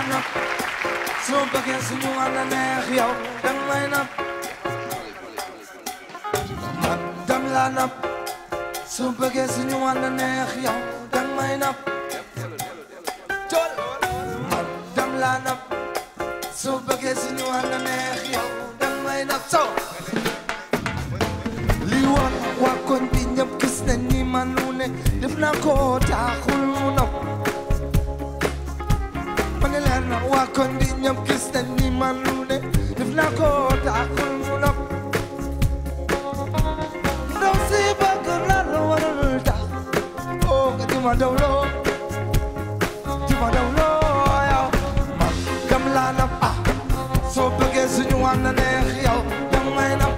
laa nopp soo bëggee suñu ànd neex yow dang may nopp man dam laa nopp soo bëggee suñu ànd neex yow dang may nopp man dam laa nopp soo bëggee suñu ànd neex yow dang may nopp so li woon waa koñ bi ñëpp gis nañ ni man nu ne def naa ko taaxul mu nopp ma ne leen na waa koñ bi ñëpp gis nañ ni man nu ne def naa ko taaxul mu nopp ndaw si bëgg naa la warul tax oo nga di ma dawloo di ma dawloo yow man gam laa nopp ah soo bëggee suñu ànd neex yow dang may nopp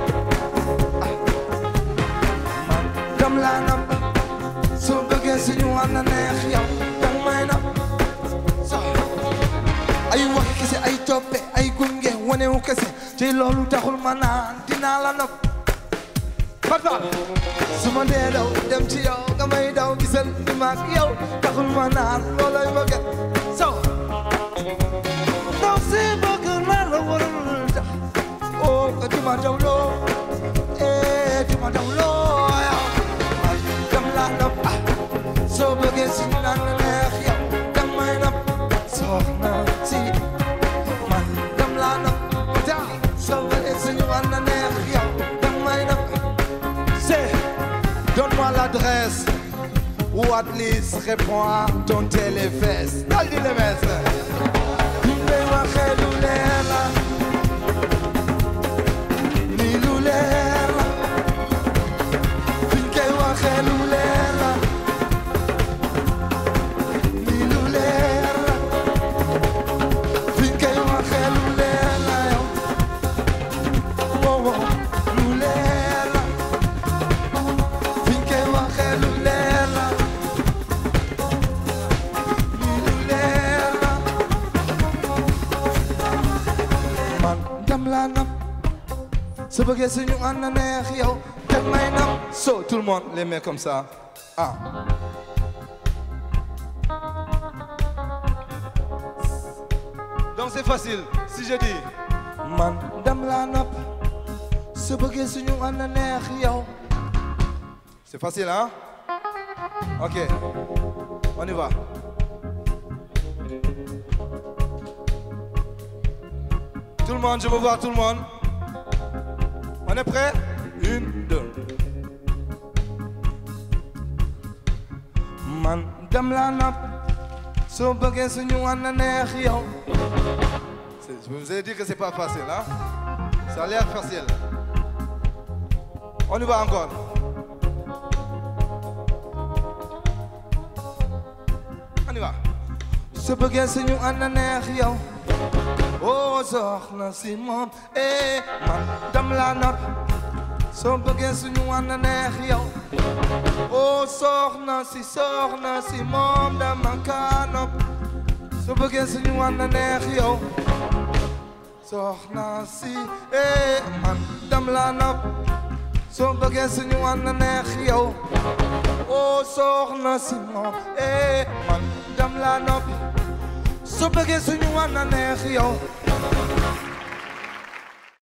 dam laa nopp soo bëggee suñu ànd neex yow dang may nopp so ay wax kese ay toppe ay gunge wanewu kese ci loolu taxul ma naan dinaa la nopp papa su ma dee daw dem ci yow nga may daw gisal di maag yow taxul ma naan looloy bëgg so ndaw si bëgg naa la warul tax oo nga di ma daw loo eh di ma daw loo yow man dam laa nopp ah soo bëggee suñu naan neex yow dang may nopp soxna si man dam laa nopp ja soo bëggee suñu naan neex yow dang may nopp c'est donne-moi l'adresse ou at least réponds à ton téléfest dal di le mettre ñu ngay waxee lu leer la lii lu leer la fiñ koy waxee lu leer la lii lu leer la fiñ koy waxee lu leer la yow wow wow lu leer la fiñ koy waxee lu leer la lii lu leer la man dam laa nam su bëggee suñu ànd neex yow teg may nam so tout le monde les mains comme ça ah donc c'est facile si je dis man dam laa nopp su bëggee suñu ànd neex yow c'est facile hein ok on y va tout le monde je veux voir tout le monde on est prêt une deux man dam laa nopp soo bëggee suñu ànd neex yow C'est- je vous ai dit que c'est pas facile hein ça a l'air facile on y va encore on y va soo bëggee suñu ànd neex yow oh soxna si moom eh man dam laa nopp soo bëggee suñu ànd neex yow oh soxna si soxna si moom dama kaa nopp soo bëggee suñu ànd neex yow soxna si eh man dam laa nopp soo bëggee suñu ànd neex yow oh soxna si moom eh man dam laa nopp soo bëggee suñu ànd neex yow